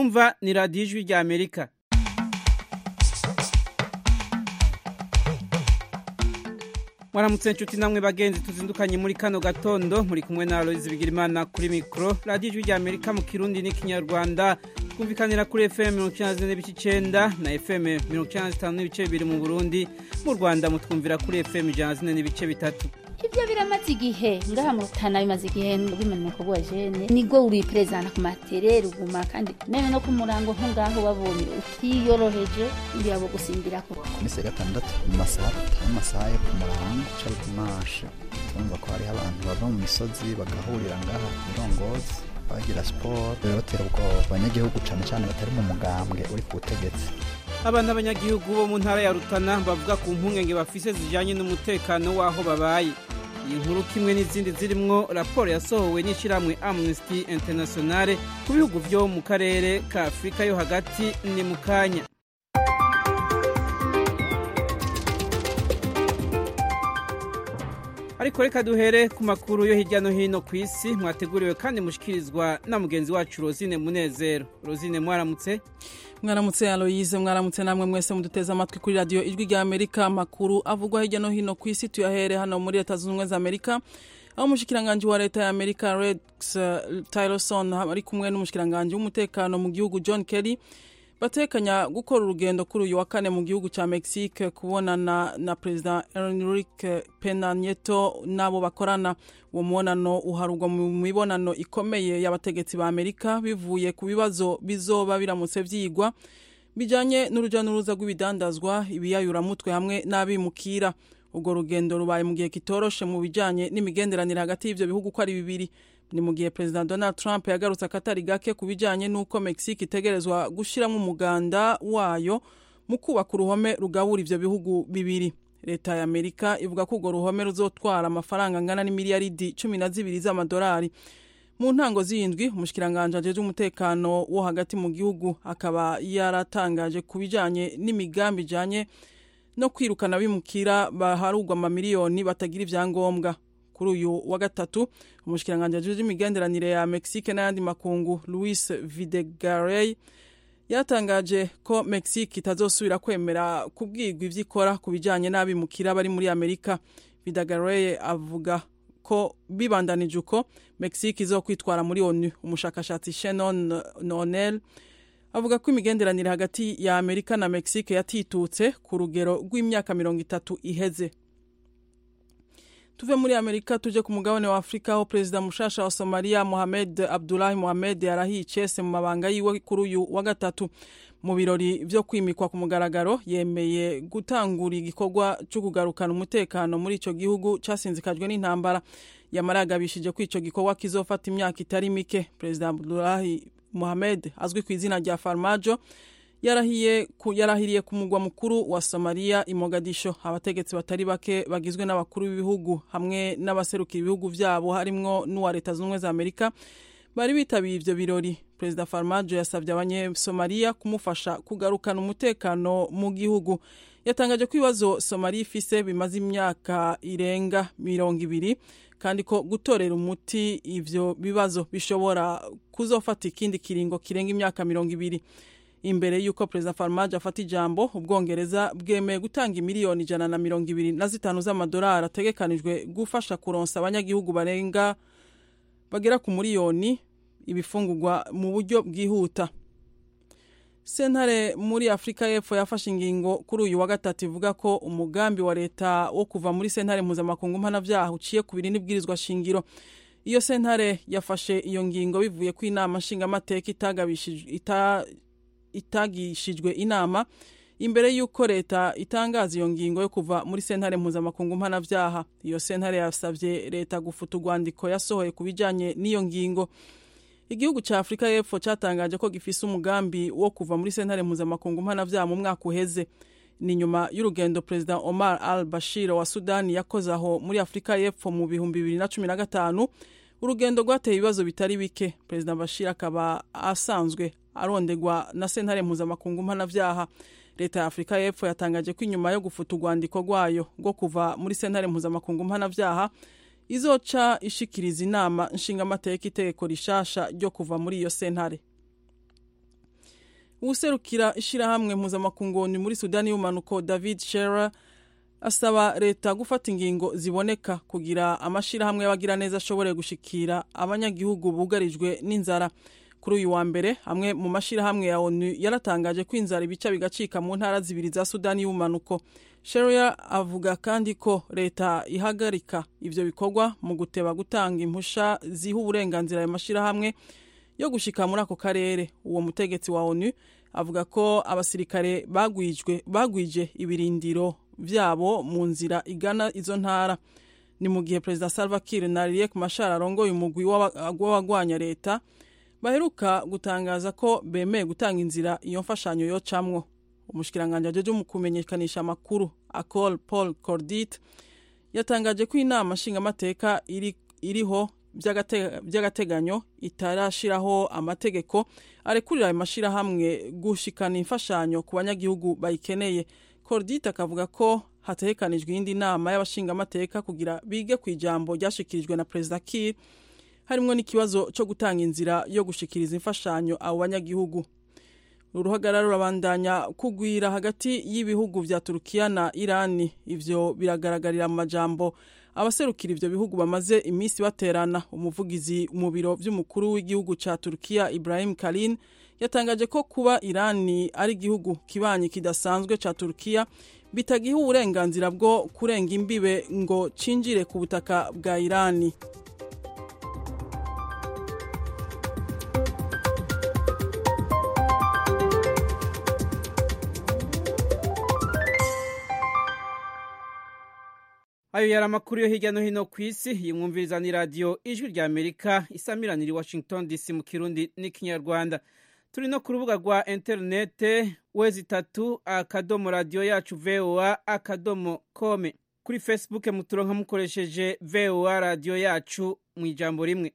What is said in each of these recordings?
mwumva ni radiyo ijwi rya amerika mwaramutse inshuti namwe bagenzi tuzindukanye muri kano gatondo muri kumwe na aloyizi bigirimana kuri mikoro radiyo ijwi rya amerika mu kirundi n'ikinyarwanda twumvikanira kuri fm mirongo icyenda zine n'ibice icyenda na fm mirongo icyenda zitanu n'ibice bibiri mu burundi mu rwanda mutwumvira kuri fm ijana zine n'ibice bitatu ibyo biramaze igihe ngaha mu rutana bimaze igihe bimanuka bwa jene nibwo uri perezida ku matere ruguma kandi none no ku murango nko ngaho babonye utiyoroheje uriya bo gusimbira ko iminsi ya gatandatu mu masaha atanu amasaha yo ku murango cari ku masha turumva ko hariho abantu bava mu misozi bagahurira ngaha ku mirongozi bagira siporo batera ubwoba abanyagihugu cane cane batari mu mugambwe uri ku butegetsi abana b'abanyagihugu bo mu ntara ya rutana bavuga ku mpungenge bafise zijanye n'umutekano w'aho babaye iyi nkuru kimwe n'izindi zirimwo raporo yasohowe n'ishyirahamwe amnesty internationale ku bihugu vyo mu karere ka afurika yo hagati ni mu kanya ariko reka duhere ku makuru yo hirya no hino ku isi mwateguriwe kandi mushikirizwa na mugenzi wacu rosine munezero rosine mwaramutse mwaramutse aloyize mwaramutse namwe mwese muduteze amatwi kuri radiyo ijwi rya amerika amakuru avugwa hirya no hino ku isi tuyahere hano muri leta zunze ubumwe za amerika aho umushikiranganji wa leta ya amerika rex tillerson ari kumwe n'umushikiranganji w'umutekano mu gihugu john kerry batekanya gukora urugendo kuri uyu wa kane mu gihugu cya mexique kubonana na perezida enrique pena nieto n'abo bakorana uwo mubonano uharugwa mu mibonano ikomeye y'abategetsi ba amerika bivuye ku bibazo bizoba biramutse vyigwa bijanye n'uruja n'uruza rw'ibidandazwa ibiyayuramutwe hamwe n'abimukira urwo rugendo rubaye mu gihe kitoroshe mu bijanye n'imigenderanire hagati y'ivyo bihugu ko ari bibiri ni mu gihe perezida donald trump yagarutse akatari gake ku bijanye n'uko mexique itegerezwa gushiramwo umuganda wayo mu kubaka uruhome rugabura ivyo bihugu bibiri leta ya amerika ivuga ko urwo ruhome ruzotwara amafaranga angana n'imiliyaridi cumi na zibiri z'amadolari mu ntango z'indwi umushikiranganji ajejwe umutekano wo hagati mu gihugu akaba yaratangaje ku bijanye n'imigambi ijanye no kwirukana bimukira baharugwa amamiliyoni batagira ivyangombwa kuri uyu wa gatatu umushikiranganji ajejwe imigenderanire ya mexique n'ayandi makungu louis videgarey yatangaje ko mexique itazosubira kwemera kubwirwa ivyo ikora ku bijanye n'abimukira bari muri amerika videgarey avuga ko bibandanije uko mexique izokwitwara muri onu umushakashatsi shannon nonel avuga ko imigenderanire hagati ya amerika na mexique yatitutse ku rugero rw'imyaka mirongo itatu iheze tuve muri amerika tuje ku mugabane wa afurika aho perezida mushasha wa somaliya mohamed abdulahi mohamed yarahiye icese mu mabanga yiwe kuri uyu wa gatatu mu birori vyo kwimikwa ku mugaragaro yemeye gutangura igikorwa cyo kugarukana umutekano muri ico gihugu casinzikajwe n'intambara yamara yagabishije ko ico gikorwa kizofata imyaka itari mike perezida abdulahi mohamed azwi ku izina rya farmajo yarahiye ku, yarahiriye ku mugwa mukuru wa Somalia i Mogadisho abategetsi batari bake bagizwe n'abakuru b'ibihugu hamwe n'abaserukira ibihugu vyabo harimwo n'uwa leta z'ubumwe za Amerika bari bitabiye ivyo birori perezida Farmajo yasavye abanyesomalia kumufasha kugarukana umutekano mu gihugu yatangaje ko ibibazo Somalia ifise bimaze imyaka irenga mirongo ibiri kandi ko gutorera umuti ivyo bibazo bishobora kuzofata ikindi kiringo kirenga imyaka mirongo ibiri imbere y'uko perezida farmaje afata ijambo ubwongereza bwemeye gutanga imiliyoni ijana na mirongo ibiri na zitanu z'amadolari ategekanijwe gufasha kuronsa abanyagihugu barenga bagera ku miliyoni ibifungurwa mu buryo bwihuta sentare muri afurika y'epfo yafashe ingingo kuri uyu wa gatatu ivuga ko umugambi wa leta wo kuva muri sentare mpuzamakungu mpanavyaha uciye ku biri n'ibwirizwa shingiro iyo sentare yafashe iyo ngingo bivuye ko inama nshingamateka itagabishijwe ita itagishijwe inama imbere y'uko leta itangaza iyo ngingo yo kuva muri sentare mpuzamakungu mpanavyaha iyo sentare yasavye leta gufuta urwandiko yasohoye ku bijanye n'iyo ngingo igihugu ca afurika y'epfo catangaje ko gifise umugambi wo kuva muri sentare mpuzamakungu mpanavyaha mu mwaka uheze ni nyuma y'urugendo perezida omar al bashir wa sudani yakoze aho muri afurika y'epfo mu bihumbi bibiri na cumi na gatanu urugendo rwateye ibibazo bitari bike perezida bashir akaba asanzwe arondegwa na sentare mpuzamakungu mpanavyaha leta ya afurika y'epfo yatangaje ko inyuma yo gufuta urwandiko rwayo rwo kuva muri sentare mpuzamakungu mpanavyaha izoca ishikiriza inama nshingamateka itegeko rishasha ryo kuva muri iyo sentare uwuserukira ishirahamwe mpuzamakungoni muri sudani y'umanuko david shera asaba leta gufata ingingo ziboneka kugira amashirahamwe y'abagiraneza ashobore gushikira abanyagihugu bugarijwe n'inzara kuri uyu wa mbere amwe mu mashirahamwe ya onu yaratangaje ko inzara ibica bigacika mu ntara zibiri za sudani y'umanuko sheria avuga kandi ko leta ihagarika ivyo bikorwa mu guteba gutanga impusha ziha uburenganzira ayo mashirahamwe yo gushika muri ako karere uwo mutegetsi wa onu avuga ko abasirikare bagwijwe bagwije ibirindiro vyabo mu nzira igana izo ntara ni mu gihe perezida salva kiir na riek mashar arongoye umugwi w'abagwanya leta baheruka gutangaza ko bemeye gutanga inzira iyo mfashanyo yocamwo umushikiranganje ajeje mu kumenyekanisha amakuru acol paul cordit yatangaje ko inama nshingamateka iri, iriho by'agateganyo itarashiraho amategeko arekurira ayo mashirahamwe gushikana imfashanyo ku banyagihugu bayikeneye cordit akavuga ko hategekanijwe iyindi nama y'abashingamateka kugira bige ku ijambo ryashikirijwe na perezida kir harimwo n'ikibazo cyo gutanga inzira yo gushikiriza imfashanyo abo banyagihugu uruhagarara rurabandanya kugwira hagati y'ibihugu vya turukiya na irani ivyo biragaragarira mu majambo abaserukira ivyo bihugu bamaze iminsi baterana umuvugizi mu biro vy'umukuru w'igihugu ca turukiya ibrahim kalin yatangaje ko kuba irani ari igihugu kibanyi kidasanzwe ca turukiya bitagiha uburenganzira bwo kurenga imbibe ngo cinjire ku butaka bwa irani ayo yari amakuru yo hirya no hino ku isi yimwumviriza ni radiyo ijwi rya amerika isamiranira i washington dc mu kirundi n'ikinyarwanda turi no ku rubuga rwa interinete wezi itatu akadomo radiyo yacu voa akadomo kome kuri facebook muturonka mukoresheje voa radiyo yacu mu ijambo rimwe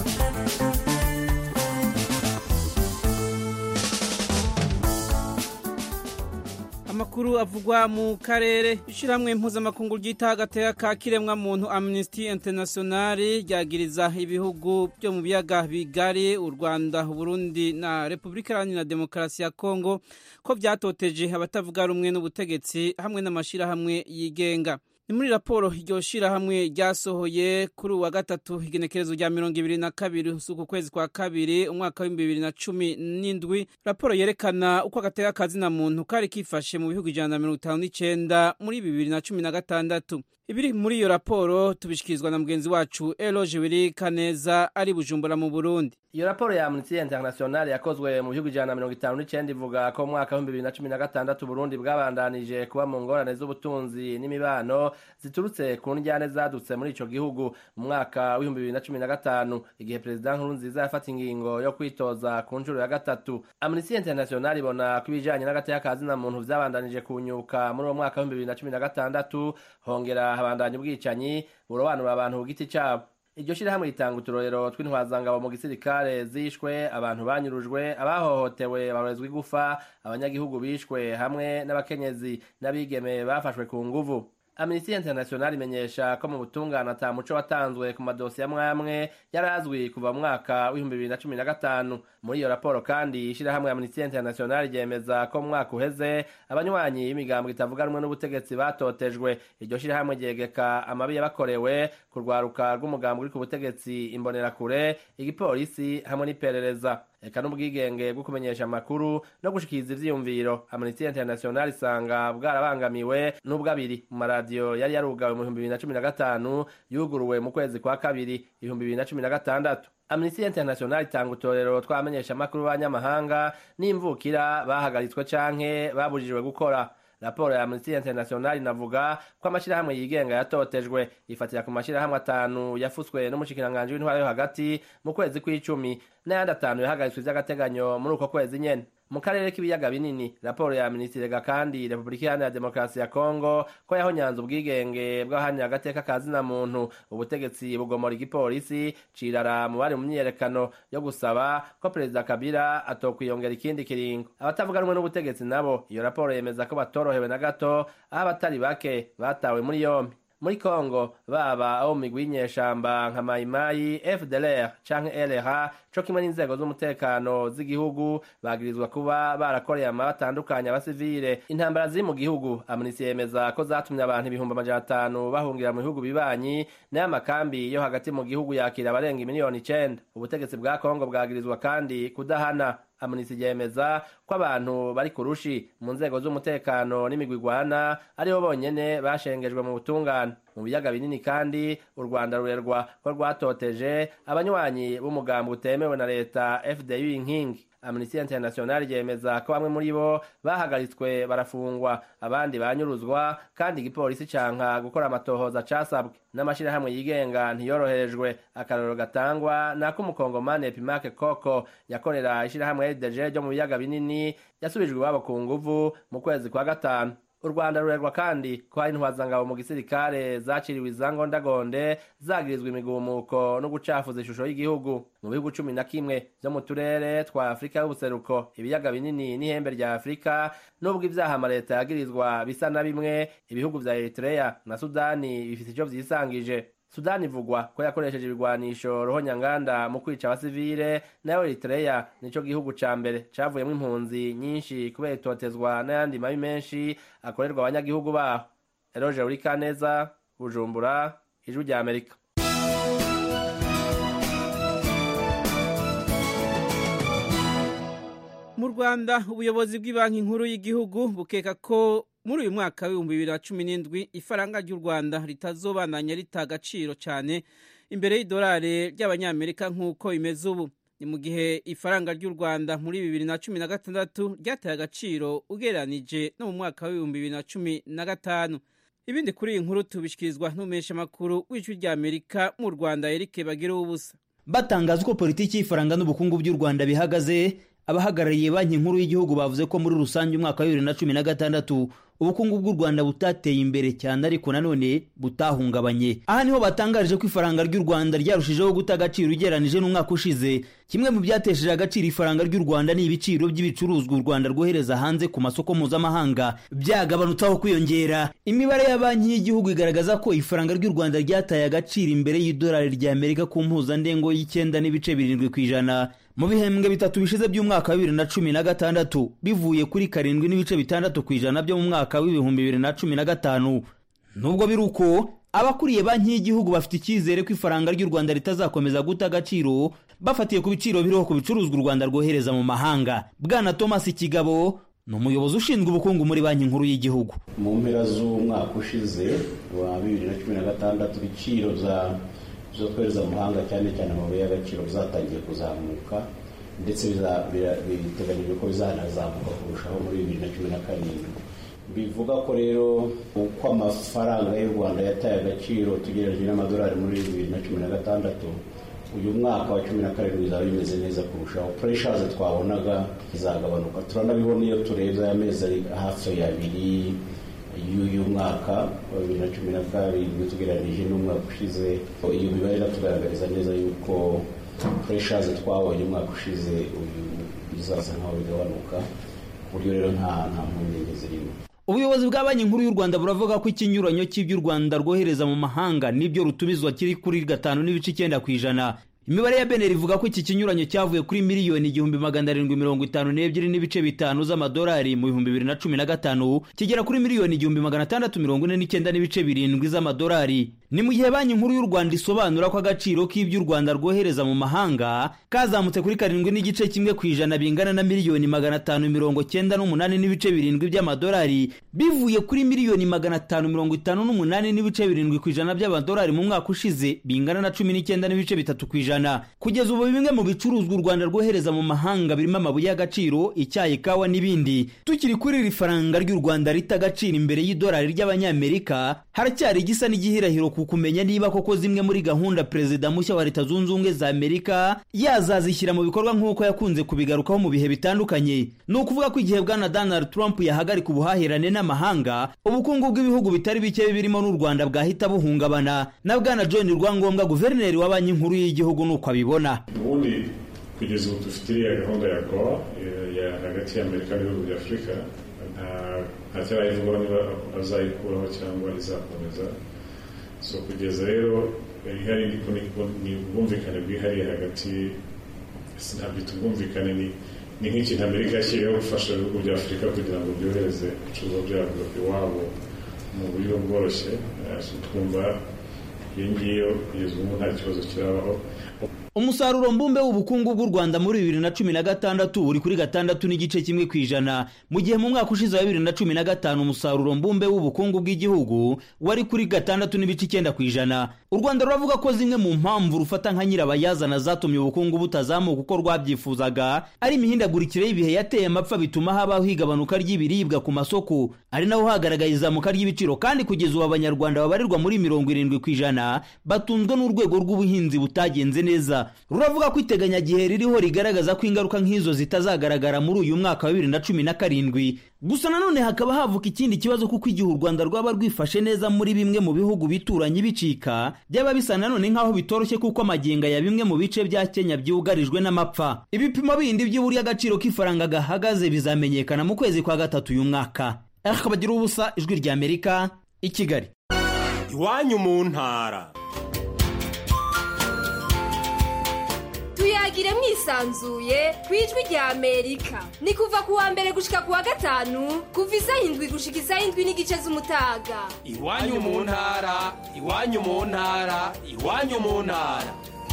amakuru avugwa mu karere ishyirahamwe mpuzamakungu ryita agateka ka kiremwa muntu amnesty international ryagiriza ibihugu byo mu biyaga bigari u rwanda uburundi na repubulika iharanira demokarasi ya kongo ko byatoteje abatavuga rumwe n'ubutegetsi hamwe n'amashyirahamwe yigenga ni muri raporo iryo shyirahamwe ryasohoye kuri uwa gatatu igenekerezo rya mirongo ibiri na kabiri uku kwezi kwa kabiri umwaka w'ibihumbi bibiri na cumi n'indwi raporo yerekana uko agateka kazina muntu kari kifashe mu bihugu ijana na mirongo itanu n'icenda muri bibiri na cumi na gatandatu ibiri muri iyo raporo tubishikirizwa na mugenzi wacu eloge wiri kaneza ari bujumbura mu burundi iyo raporo ya amnesty international yakozwe mu bihugu ijana na mirongo itanu n'icenda ivuga ko mu mwaka w'ibihumbi bibiri na cumi na gatandatu burundi bwabandanije kuba mu ngorane z'ubutunzi n'imibano ziturutse ku njyane zadutse muri ico gihugu mu mwaka w'ibihumbi bibiri na cumi na gatanu igihe perezida nkurunziza yafata ingingo yo kwitoza ku nshuro ya gatatu amnesty international ibona ko ibijanye n'agateka ka zina muntu vyabandanije kunyuka muri uwo mwaka w'ibihumbi bibiri na cumi na gatandatu hongera habandanya ubwicanyi burobanura abantu ku giti cabo iryo shirahamwe ritanga uturorero tw'intwazangabo mu gisirikare zishwe abantu banyurujwe abahohotewe barorezwa igufa abanyagihugu bishwe hamwe n'abakenyezi n'abigeme bafashwe ku nguvu amnesty international imenyesha ko mu butungane ata muco watanzwe ku madosiye amwe amwe yari azwi kuva mu mwaka w'ibihumbi bibiri na cumi na gatanu muri iyo raporo kandi ishirahamwe amnesty international ryemeza ko mu mwaka uheze abanywanyi y'imigambo itavuga rumwe n'ubutegetsi batotejwe iryo shirahamwe ryegeka amabi yabakorewe ku rwaruka rw'umugambi uri ku butegetsi imbonerakure igipolisi hamwe n'iperereza eka n'ubwigenge bwo kumenyesha amakuru no gushikiriza ivyiyumviro amnesty international isanga bwarabangamiwe n'ubwabiri mu maradiyo yari yarugawe mu bihumbi bibiri na cumi na gatanu yuguruwe mu kwezi kwa kabiri ibihumbi bibiri na cumi na gatandatu amnesty international itanga utorero tw'abamenyesha amakuru b'abanyamahanga n'imvukira bahagaritswe canke babujijwe gukora raporo ya amnesty international inavuga ko amashirahamwe yigenga yatotejwe ifatira ku mashirahamwe atanu yafutswe n'umushikiranganji w'intwara yo hagati mu kwezi kw'icumi n'ayandi atanu yahagaritswe vy'agateganyo muri uko kwezi nyene mu karere k'ibiyaga binini raporo ya minisitiri rega kandi repubulika iharanira demokarasi ya kongo ko yahonyanze ubwigenge bw'abahanira agateka ka zina muntu ubutegetsi bugomora igipolisi cirara mu bari mu myiyerekano yo gusaba ko perezida kabila atokwiyongera ikindi kiringo abatavuga rumwe n'ubutegetsi nabo iyo raporo yemeza ko batorohewe na gato aho abatari bake batawe muri yombi muri kongo baba abo mu migwi y'inyeshamba nka mayimayi fdlr canke lra co kimwe n'inzego z'umutekano z'igihugu bagirizwa kuba barakoreye ama batandukanye abasivile intambara ziri mu gihugu amnesty yemeza ko zatumye abantu ibihumbi amajana atanu bahungira mu bihugu bibanyi nayo amakambi yo hagati mu gihugu yakira abarenga imiliyoni icenda ubutegetsi bwa kongo bwagirizwa kandi kudahana amnesty yemeza ko abantu bari ku rushi mu nzego z'umutekano n'imigwi igwana aribo bonyene bashengejwe mu butungane mu biyaga binini kandi u rwanda rurerwa ko rwatoteje abanywanyi b'umugambi utemewe na leta fdu inkingi amnesty international ryemeza ko bamwe muri bo bahagaritswe barafungwa abandi banyuruzwa kandi igipolisi canka gukora amatohoza casabwe n'amashirahamwe yigenga ntiyoroherejwe akarorero gatangwa nako umukongomani epimake koko yakorera ishirahamwe rdg ryo mu biyaga binini yasubijwe iwabo ku nguvu mu kwezi kwa gatanu u rwanda rurerwa kandi ko hari intwazangabo mu gisirikare zaciriwe izangondagonde zagirizwa imigumuko no gucafuza ishusho y'igihugu mu bihugu cumi na kimwe vyo mu turere twa afurika y'ubuseruko ibiyaga binini n'ihembe rya afurika n'ubwo ivyaha amaleta yagirizwa bisa na bimwe ibihugu vya eritrea na sudani bifise ico vyisangije sudani ivugwa ko yakoresheje ibigwanisho rohonyanganda mu kwica abasivile nayo eritrea nico gihugu ca mbere cavuyemo impunzi nyinshi kubera itotezwa n'ayandi mabi menshi akorerwa abanyagihugu baho eroje urikaneza bujumbura ijwi rya amerika mu rwanda ubuyobozi bw'ibanki nkuru y'igihugu bukeka ko muri uyu mwaka w'ibihumbi bibiri na cumi n'indwi ifaranga ry'u rwanda ritazobananya rita agaciro cyane imbere y'idolari ry'abanyamerika nk'uko bimeze ubu ni mu gihe ifaranga ry'u rwanda muri bibiri na cumi na gatandatu ryataye agaciro ugereranije no mu mwaka w'ibihumbi bibiri na cumi na gatanu ibindi kuri iyi nkuru tubishyikirizwa n'umuheshamakuru w'ijwi ry'amerika mu rwanda erike bagira ubusa batangaza uko politiki y'ifaranga n'ubukungu by'u rwanda bihagaze abahagarariye banki nkuru y'igihugu bavuze ko muri rusange umwaka wa bibiri na cumi na gatandatu ubukungu bw'u rwanda butateye imbere cyane ariko nanone butahungabanye aha niho batangarije ko ifaranga ry'u rwanda ryarushijeho guta agaciro ugereranije n'umwaka ushize kimwe mu byatesheje agaciro ifaranga ry'u rwanda ni ibiciro by'ibicuruzwa u rwanda rwohereza hanze ku masoko mpuzamahanga byagabanutse aho kwiyongera imibare ya banki y'igihugu igaragaza ko ifaranga ry'u rwanda ryataye agaciro imbere y'idolari rya amerika ku mpuzandengo y'icyenda n'ibice birindwi ku ijana mu bihembwe bitatu bishize by'umwaka wa bibiri na cumi na gatandatu bivuye kuri karindwi n'ibice bitandatu ku ijana byo mu mwaka w'ibihumbi bibiri na cumi na gatanu nubwo biri uko abakuriye banki y'igihugu bafite icyizere ko ifaranga ry'u rwanda ritazakomeza guta agaciro bafatiye ku biciro biriho ku bicuruzwa u rwanda rwohereza mu mahanga bwana thomas kigabo ni umuyobozi ushinzwe ubukungu muri banki nkuru y'igihugu mu mpera z'umwaka ushize wa bibiri na cumi na gatandatu ibiciro bya zo twohereza mu mahanga cyane cyane amabuye y'agaciro bizatangiye kuzamuka ndetse biteganyijwe ko bizanazamuka kurushaho muri bibiri na cumi na karindwi bivuga ko rero uko amafaranga y'u rwanda yataye agaciro tugereranyije n'amadolari muri bibiri na cumi na gatandatu uyu mwaka wa cumi na karindwi bizaba bimeze neza kurushaho pureshazi twabonaga izagabanuka turanabibona iyo turebye aya mezi ari hafi abiri y'uyu mwaka wa bibiri na cumi na karindwi tugereranyije n'umwaka ushize iyo mibare iratugaragariza neza yuko pureshazi twabonye umwaka ushize uyu bizaza nkaho bigabanuka ku buryo rero nta nta mpungenge zirimo ubuyobozi bwa banki nkuru y'u rwanda buravuga ko ikinyuranyo cy'ibyo u rwanda rwohereza mu mahanga n'ibyo rutumizwa kiri kuri gatanu n'ibice icyenda ku ijana imibare ya beneri ivuga ko iki kinyuranyo cyavuye kuri miliyoni igihumbi magana arindwi mirongo itanu n'ebyiri n'ibice bitanu z'amadolari mu bihumbi bibiri na cumi na gatanu kigera kuri miliyoni igihumbi magana atandatu mirongo ine n'icyenda n'ibice birindwi z'amadolari ni mu gihe banki nkuru y'u rwanda isobanura ko agaciro k'ibyo u rwanda rwohereza mu mahanga kazamutse kuri karindwi n'igice kimwe ku ijana bingana na miliyoni magana atanu mirongo cyenda n'umunani n'ibice birindwi by'amadolari bivuye kuri miliyoni magana atanu mirongo itanu n'umunani n'ibice birindwi ku ijana by'amadolari mu mwaka ushize bingana na cumi n'icyenda n'ibice bitatu ku ijana kugeza ubu bimwe mu bicuruzwa u rwanda rwohereza mu mahanga birimo amabuye y'agaciro icyayi kawa n'ibindi tukiri kuri iri faranga ry'u rwanda rita agaciro imbere y'idolari ry'abanyamerika haracyari igisa n'igihirahiro ku kumenya niba koko zimwe muri gahunda perezida mushya wa leta zunze ubumwe za amerika yazazishyira mu bikorwa nk'uko yakunze kubigarukaho mu bihe bitandukanye ni ukuvuga ko igihe bwana donald trump yahagarika ubuhahirane n'amahanga ubukungu bw'ibihugu bitari bike birimo n'u rwanda bwahita buhungabana na bwana john rwangombwa guverineri wa banki nkuru y'igihugu ni uko abibona ubundi kugeza ubu dufite iriya gahunda ya goa ya hagati y'amerika n'ibihugu bya afurika nta cyarayivugwaho niba azayikuraho cyangwa izakomeza so kugeza rero ihari ni ubwumvikane bwihariye hagati ntabyita ubwumvikane ni ni nk'ikintu amerika yashyiriyeho gufasha ibihugu bya afurika kugira ngo byohereze ibicuruzwa byabyo iwabo mu buryo bworoshye twumva iyo ngiyo kugeza ubu nta kibazo kirabaho umusaruro mbumbe w'ubukungu bw'u rwanda muri bibiri na cumi na gatandatu uri kuri gatandatu n'igice kimwe ku ijana mu gihe mu mwaka ushize wa bibiri na cumi na gatanu umusaruro mbumbe w'ubukungu bw'igihugu wari kuri gatandatu n'ibice icyenda ku ijana u rwanda ruravuga ko zimwe mu mpamvu rufata nka nyirabayazana zatumye ubukungu butazamuka uko rwabyifuzaga ari imihindagurikire y'ibihe yateye amapfa bituma habaho igabanuka ry'ibiribwa ku masoko ari naho hagaragaye izamuka ry'ibiciro kandi kugeza ubu abanyarwanda babarirwa muri mirongo irindwi ku ijana batunzwe n'urwego rw'ubuhinzi butagenze neza ruravuga ko iteganyagihe ririho rigaragaza ko ingaruka nk'izo zitazagaragara muri uyu mwaka wa bibiri na cumi na karindwi gusa nanone hakaba havuka ikindi kibazo kuko igihe u rwanda rwaba rwifashe neza muri bimwe mu bihugu bituranye bicika byaba bisa nanone nk'aho bitoroshye kuko amaginga ya bimwe mu bice bya kenya byugarijwe n'amapfa ibipimo bindi by'uburyo agaciro k'ifaranga gahagaze bizamenyekana mu kwezi kwa gatatu uyu mwaka akabagira ubusa ijwi ry'amerika i kigali iwanyu mu ntara tuyagire mwisanzuye ku ijwi rya amerika ni kuva ku wa mbere gushika ku wa gatanu kuva isaha indwi gushika isaha indwi n'igice z'umutaga iwanyu mu ntara iwanyu mu ntara iwanyu mu ntara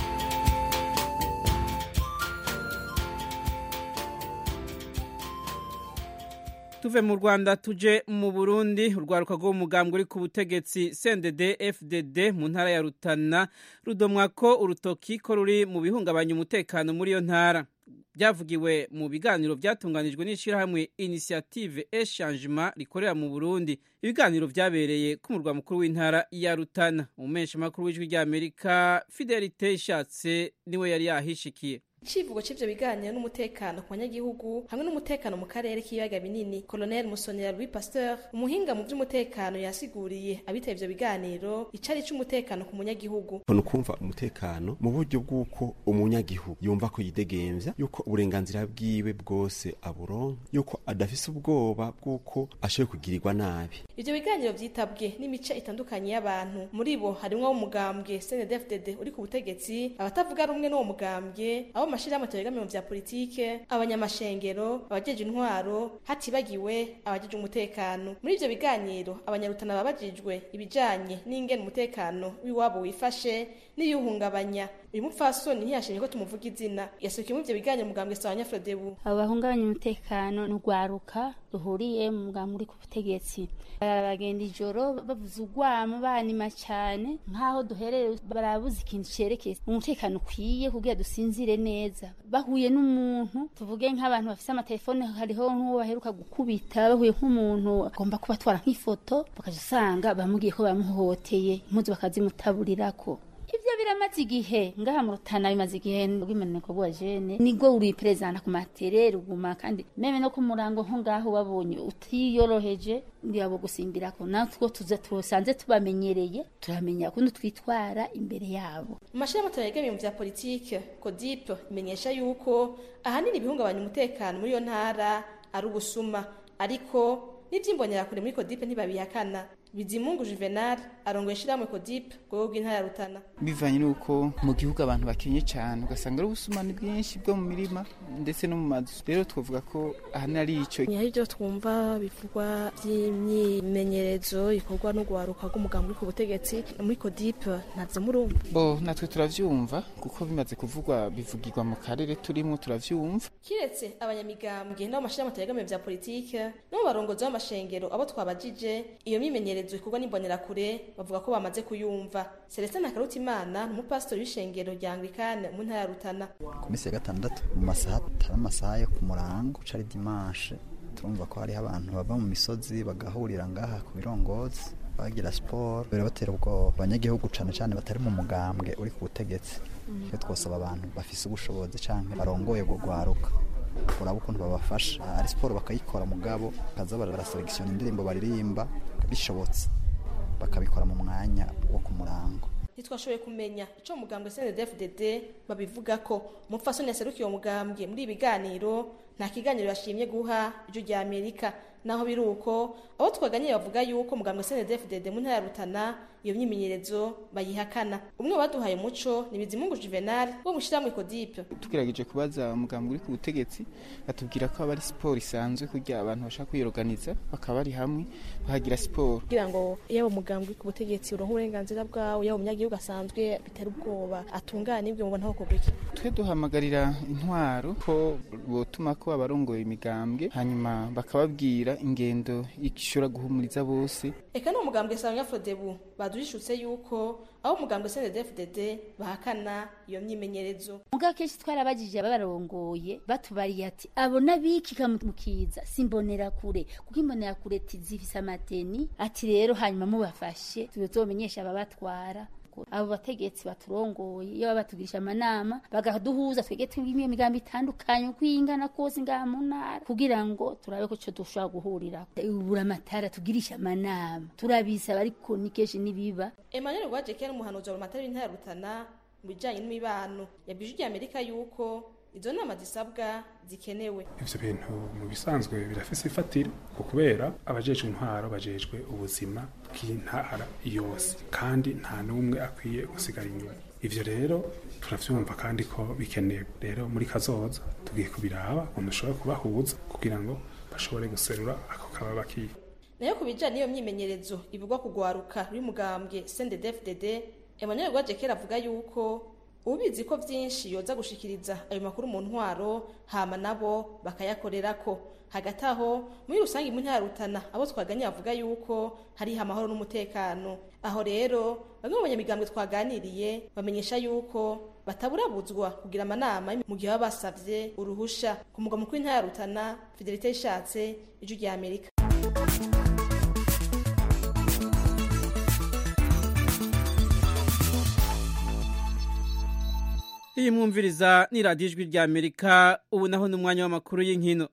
tuve mu rwanda tuje mu burundi urwaruka rw'umugambwe uri ku butegetsi cndd fdd mu ntara ya rutana rudomwa ko urutoki ko ruri mu bihungabanya umutekano muri iyo ntara byavugiwe mu biganiro byatunganijwe n'ishyirahamwe inisiyative eshangement rikorera mu burundi ibiganiro byabereye ku murwa mukuru w'intara ya rutana umumenshi makuru w'ijwi ry'amerika fidelite ishatse niwe yari yahishikiye icivugo c'ivyo biganiro n'umutekano ku banyagihugu hamwe n'umutekano mu karere k'ibiyaga binini colonel musonera louis pasteur umuhinga mu vy'umutekano yasiguriye abitaba ivyo biganiro icari c'umutekano ku munyagihugu ni ukumva umutekano mu buryo bw'uko umunyagihugu yumva ko yidegemvya yuko uburenganzira bwiwe bwose aburonka yuko adafise ubwoba bw'uko ashoboye kugirirwa nabi ivyo biganiro vyitabwe n'imice itandukanye y'abantu muri bo harimwo umugambwe cndfdd uri ku butegetsi abatavuga rumwe n'uwo mugambwe abo amashirahamwe ategamiye mu vya politike abanyamashengero abajeje intwaro hatibagiwe abajeje umutekano muri ivyo biganiro abanyarutana babajijwe ibijanye n'ingene umutekano w'iwabo wifashe n'iyuhungabanya uyu mupfasoni ntiyashimye ko tumuvuga izina yasukiye muri ivyo biganiro mugambwe sawanya frodebu abo bahungabanya umutekano ni urwaruka ruhuriye mu mugambwe uri ku butegetsi baragenda ijoro bavuza urwamo banima cyane nk'aho duhereye barabuze ikintu cerekeye umutekano ukwiye kugira dusinzire neza bahuye n'umuntu tuvuge nk'abantu bafise amatelefone hariho nk'uwo baheruka gukubita bahuye nk'umuntu agomba kubatwara nk'ifoto bakaja usanga bamubwiye ko bamuhohoteye impuzu bakazimutaburirako ivyo biramaze igihe ngaha mu rutana bimaze igihe rw'imaniko bwa jene nibwo uriperezana ku matere ruguma kandi meme no ku murango nko ngaho babonye utiyoroheje ndiyabo gusimbirako natwo tuza tusanze tubamenyereye turamenya kundi twitwara imbere yabo mu mashirahamwe ategamiye mu vya politike codip imenyesha yuko ahanini ibihungabanya umutekano muri iyo ntara ari ubusuma ariko n'ivyimbonerakure muri codip ntibabihakana bizimungu juvenal arongoye ishirahamwe codip rwego rw'intara ya rutana bivanye n'uko mu gihugu abantu bakenye cyane ugasanga ari ubusumani bwinshi bwo mu mirima ndetse no mu mazu rero twavuga ko ahanini ari ico hari ibyo twumva bivugwa by'imyimenyerezo ikorwa no guharuka rw'umugambi uri ku butegetsi muri codip ntabyo murumva bo natwe turavyumva kuko bimaze kuvugwa bivugirwa mu karere turimo turavyumva kiretse abanyamigambwe n'abo mashirahamwe ategamiye vya politike no mu barongozi b'amashengero abo twabajije iyo myimenyerezo imyimenyerezo ikorwa n'imbonerakure bavuga ko bamaze kuyumva celestin nakarutimana ni umupasitori w'ishengero rya anglikane mu ntara ya rutana ku minsi ya gatandatu mu masaha atari amasaha yo ku murango cari dimanche turumva ko hariho abantu bava mu misozi bagahurira ngaha ku birongozi bagira siporo birabatera ubwoba abanyagihugu cane cane batari mu mugambwe uri ku butegetsi iyo twosaba abantu bafise ubushobozi canke barongoye bwo gwaruka uraba ukuntu babafasha ari siporo bakayikora mugabo bakaza baraselekisiona indirimbo baririmba bishobotse bakabikora mu mwanya wo ku murango ntitwashoboye kumenya ico mugambwe CNDD-FDD babivuga ko umupfasoni yaserukiye uwo mugambwe muri ibi biganiro nta kiganiro yashimye guha ijwi rya Amerika naho biri uko abo twaganiriye bavuga yuko mugambwe CNDD-FDD mu ntara ya Rutana iyo myimenyerezo bayihakana umwe baduhaye umuco ni Bizimungu Juvenal wo mushiramwe Codipe tugerageje kubaza umugambwe uri ku butegetsi batubwira ko aba ari siporo isanzwe kugira abantu bashaka kwiyorganiza bakaba bari hamwe bahagira siporo kugira ngo yaba umugambwe uri ku butegetsi uronke uburenganzira bwawe yaba umunyagihugu asanzwe bitera ubwoba atungane ibyo mubona aho kugwa iki twe duhamagarira intwaro ko botuma ko abarongoye imigambwe hanyuma bakababwira ingendo ishobora guhumuriza bose eka ni umugambwe Sanga Frodebu badurishutse yuko aho umugambwe CNDD-FDD bahakana iyo myimenyerezo muga kenshi twarabajije ababarongoye batubariye ati abo nabikika mukiza simbonera kure kuko imbonera kure zifise amateni ati rero hanyuma mubafashe tuzomenyesha ababatwara abo bategetsi baturongoye iyo baba batugirisha amanama bagaduhuza twege twimwe imigambi itandukanye uko ingana kose ngaha mu ntara kugira ngo turabe ko cyo dushobora guhurira ubura amatara tugirisha amanama turabisaba ariko ni kenshi nibiba Emmanuel Rwajeke ni umuhanuzi wa matara w'intara ya Rutana mu bijanye n'imibano yabwije ijya Amerika yuko izo nama zisabwa zikenewe ivyo bintu mu bisanzwe birafise ifatiro ku kubera abajejwe intwaro bajejwe ubuzima bw'intara yose kandi nta n'umwe akwiye gusigara inyuma ivyo rero turavyumva kandi ko bikenewe rero muri kazoza tugiye kubiraba ukuntu ushobora kubahuza kugira ngo bashobore guserura ako kababa kiye nayo ku bijanye n'iyo myimenyerezo ivugwa kugwaruka y'umugambwe CNDD-FDD Emmanuel Rwajekera avuga yuko ubizi ko vyinshi yoza gushikiriza ayo makuru mu ntwaro hama nabo bakayakorerako hagati aho muri rusange mu ntara Rutana abo twaganye bavuga yuko hari amahoro n'umutekano aho rero bamwe mu banyamigambwe twaganiriye bamenyesha yuko bataburabuzwa kugira amanama mu gihe baba basavye uruhusha ku mugwa mukuru w'intara Rutana Fidelite ishatse ijwi rya Amerika iyi mwumviriza ni radiyo ijwi rya amerika ubu naho ni umwanya w'amakuru y'inkino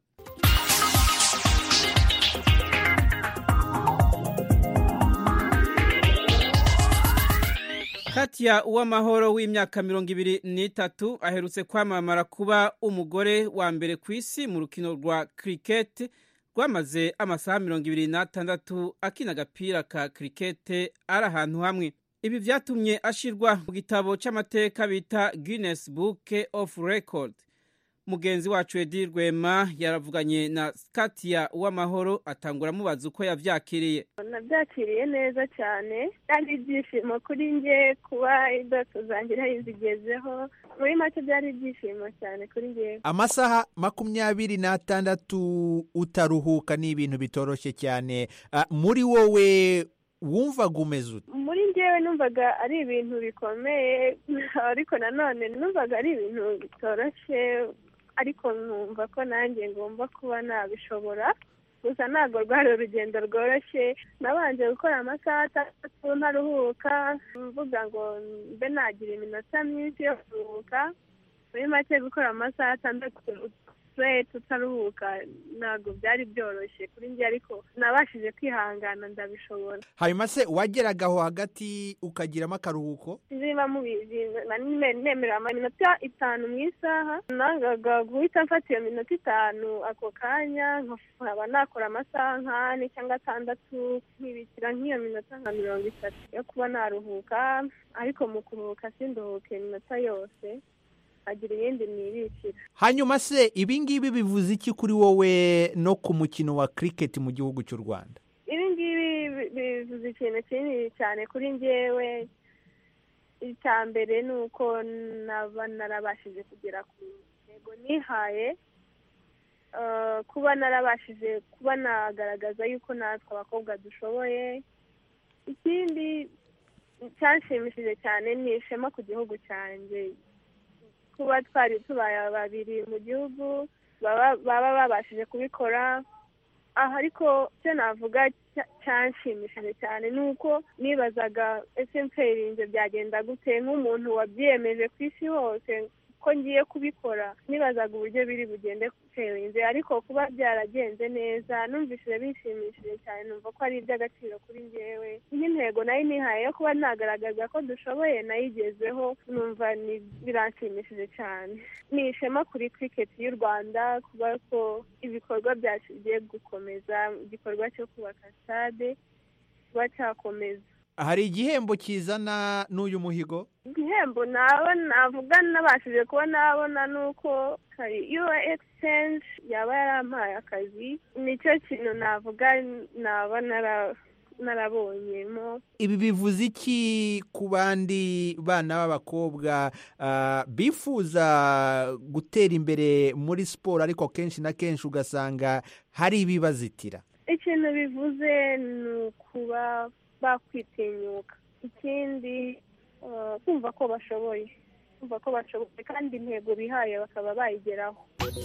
Katia uw'amahoro w'imyaka mirongo ibiri n'itatu aherutse kwamamara kuba umugore wa mbere ku isi mu rukino rwa kiriketi rwamaze amasaha mirongo ibiri n'atandatu akina agapira ka kiriketi ari ahantu hamwe ibi vyatumye ashirwa mu gitabo c'amateka bita Guinness Book of Record mugenzi wacu Edi Rwema yaravuganye na Katia Uwamahoro atangura amubaza uko yavyakiriye nabyakiriye neza cyane kandi ibyishimo kuri nge kuba indoto zanjye nari zigezeho muri make byari ibyishimo cyane kuri ngewe amasaha makumyabiri n'atandatu utaruhuka ni ibintu bitoroshye cyane Ah, muri wowe wumvaga umeze ute muri ngewe numvaga ari ibintu bikomeye ariko nanone numvaga ari ibintu bitoroshye ariko nkumva ko nanjye ngomba kuba nabishobora gusa ntabwo rwari urugendo rworoshye nabanje gukora amasaha atandatu ntaruhuka mvuga ngo mbe nagira iminota myinshi yo kuruhuka muri make gukora amasaha atandatu straight utaruhuka ntabwo byari byoroshye kuri njye ariko nabashije kwihangana ndabishobora hanyuma se wageraga aho hagati ukagiramo akaruhuko niba mubizi nane- nemerewe iminota itanu mu isaha nangaga guhita mfata iyo minota itanu ako kanya nkaba nakora amasaha nk'ane cyangwa atandatu nkibikira nk'iyo minota nka mirongo itatu yo kuba naruhuka ariko mu kuruhuka sinduhuke iminota yose agira ibindi nibikira hanyuma se ibi ngibi bivuze iki kuri wowe no ku mukino wa kiriketi mu gihugu cy'u rwanda ibi ngibi bi- bivuze ikintu kinini cyane kuri njyewe icya mbere ni uko naba narabashije kugera ku ntego nihaye Eh, kuba narabashije kuba nagaragaza yuko natwe abakobwa dushoboye ikindi cyanshimishije cyane ni ishema ku gihugu cyanjye kuba twari tubaye babiri mu gihugu baba baba babashije kubikora aha ariko icyo navuga cya- cyanshimishije cyane ni uko nibazaga ese mpferinze byagenda gute nk'umuntu wabyiyemeje ku isi hose ko ngiye kubikora nibazaga uburyo biri bugende kutenze ariko kuba byaragenze neza numvishije bishimishije cyane numva ko ari iby'agaciro kuri njyewe nk'intego nayo nihaye yo kuba nagaragaza ko dushoboye nayigezeho numva ni- biranshimishije cyane ni ishema kuri cricket y'u rwanda kuba ko ibikorwa byacu bigiye gukomeza igikorwa cyo kubaka stade kuba cyakomeza hari igihembo kizana n'uyu muhigo igihembo naba navuga nabashije kuba nabona ni uko hari yuwa exchange yaba yarampaye akazi nicyo kintu navuga naba nara- narabonyemo ibi bivuze iki ku bandi bana b'abakobwa ah, bifuza gutera imbere muri siporo ariko kenshi na kenshi ugasanga hari ibibazitira ikintu bivuze ni ukuba bakwitinyuka ikindi eh, kumva ko bashoboye kumva ko bashoboye kandi intego bihaye bakaba bayigeraho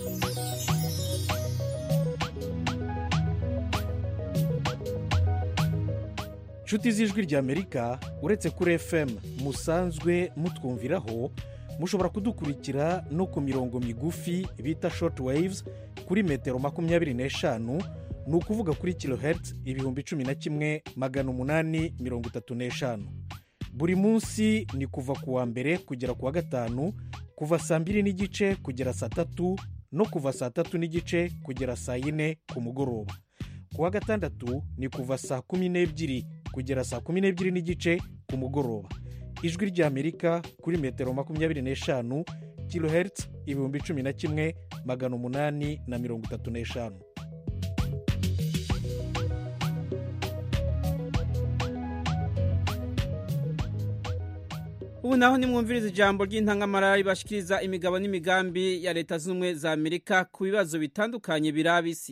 nshuti z'ijwi ry'amerika uretse kuri fm musanzwe mutwumviraho mushobora kudukurikira no ku mirongo migufi bita short waves kuri metero makumyabiri n'eshanu ni ukuvuga kuri kilohertz ibihumbi cumi na kimwe magana umunani mirongo itatu n'eshanu buri munsi ni kuva ku wa mbere kugera ku wa gatanu kuva saa mbiri n'igice kugera saa tatu no kuva saa tatu n'igice kugera saa yine ku mugoroba ku wa gatandatu ni kuva saa kumi n'ebyiri kugera saa kumi n'ebyiri n'igice ku mugoroba ijwi ry'amerika kuri metero makumyabiri n'eshanu kilohertz ibihumbi cumi na kimwe magana umunani na mirongo itatu n'eshanu ubu naho nimwumviriza ijambo ry'intangamara ribashikiriza imigabo n'imigambi ya leta zunze ubumwe za amerika ku bibazo bitandukanye biraba isi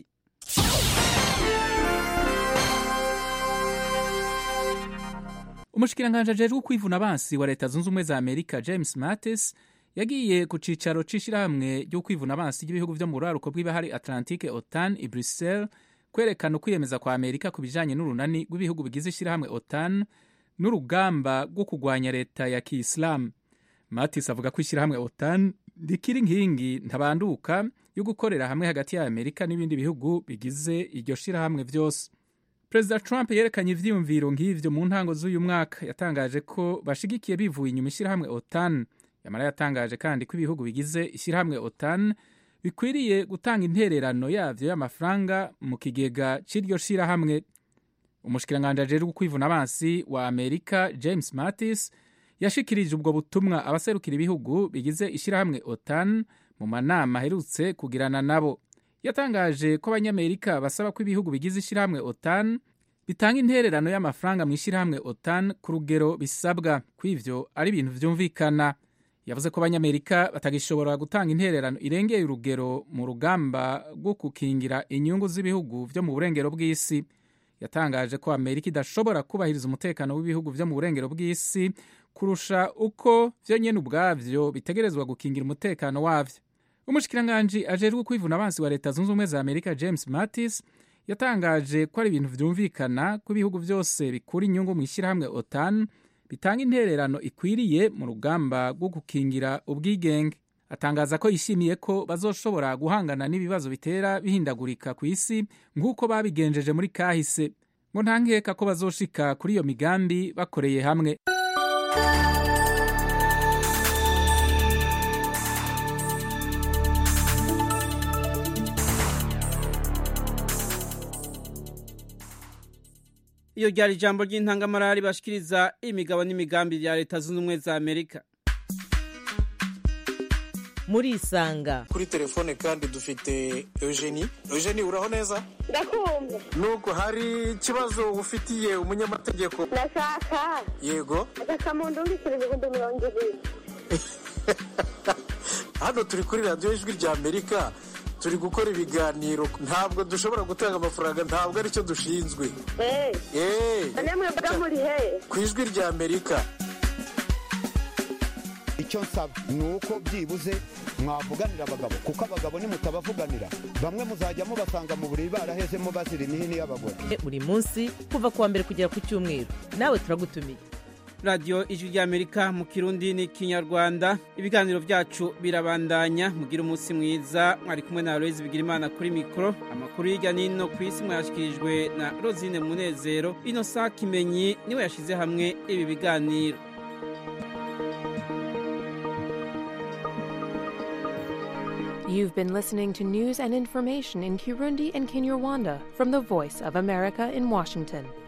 umushikiranganji ajejwe kwivuna abansi wa leta zunze ubumwe za amerika james mattis yagiye ku cicaro c'ishirahamwe ryo kwivuna abansi ry'ibihugu vyo mu buraruko bw'ibahari atlantique otan i bruxelles kwerekana ukwiyemeza kwa amerika ku bijanye n'urunani rw'ibihugu bigize ishirahamwe otan n'urugamba rwo kurwanya leta ya kiyisilamu mattis avuga ko ishirahamwe otan rikiri inkingi ntabanduka yo gukorera hamwe hagati ya amerika n'ibindi bihugu bigize iryo shirahamwe vyose perezida trump yerekanye ivyiyumviro nk'ivyo mu ntango z'uyu mwaka yatangaje ko bashigikiye bivuye inyuma ishyirahamwe otan yamara yatangaje kandi ko ibihugu bigize ishyirahamwe otan bikwiriye gutanga intererano yavyo y'amafaranga mu kigega c'iryo shirahamwe umushikiranganji ajejwe kwivuna abansi wa amerika james mattis yashikirije ubwo butumwa abaserukira ibihugu bigize ishyirahamwe otan mu manama aherutse kugirana nabo yatangaje ko abanyamerika basaba ko ibihugu bigize ishyirahamwe otan bitanga intererano y'amafaranga mu ishyirahamwe otan ku rugero bisabwa ko ivyo ari ibintu vyumvikana yavuze ko abanyamerika batagishobora gutanga intererano irengeye urugero mu rugamba rwo gukingira inyungu z'ibihugu vyo mu burengero bw'isi yatangaje ko amerika idashobora kubahiriza umutekano w'ibihugu vyo mu burengero bw'isi kurusha uko vyo nyene ubwavyo bitegerezwa gukingira umutekano wavyo umushikiranganji ajejwe kwivuna abansi wa leta zunze ubumwe za amerika james mattis yatangaje ko ari ibintu vyumvikana ko ibihugu vyose bikura inyungu mu ishyirahamwe otan bitanga intererano ikwiriye mu rugamba rwo gukingira ubwigenge atangaza ko yishimiye ko bazoshobora guhangana n'ibibazo bitera bihindagurika ku isi nk'uko babigenjeje muri kahise ngo nta nkeka ko bazoshika kuri iyo migambi bakoreye hamwe iyo ryari ijambo ry'intangamara ribashikiriza imigabo n'imigambi ya leta zunze ubumwe za amerika murisanga kuri telefone kandi dufite eugenie eugenie uraho neza ndakumva nuko hari ikibazo ufitiye umunyamategeko ndashaka yego agakamuntu ndikira ibihumbi mirongo ibiri hano turi kuri radiyo ijwi rya amerika turi gukora ibiganiro ntabwo dushobora gutanga amafaranga ntabwo aricyo dushinzwe eee mwebwe muri he ku ijwi rya amerika icyo nsaba ni uko byibuze mwavuganira abagabo kuko abagabo nimutabavuganira bamwe muzajya mubasanga mu buriri barahezemo bazira imihini y'abagore buri munsi kuva ku wa mbere kugera ku cyumweru nawe turagutumiye radiyo ijwi ry'amerika mu kirundi n'ikinyarwanda ibiganiro byacu birabandanya mugira umunsi mwiza mwari kumwe na aloyizi bigirimana kuri mikoro amakuru hirya n'ino ku isi mwayashyikirijwe na rosine munezero ino saa kimenyi niwe yashyize hamwe ibi biganiro You've been listening to news and information in Kirundi and Kinyarwanda from the Voice of America in Washington.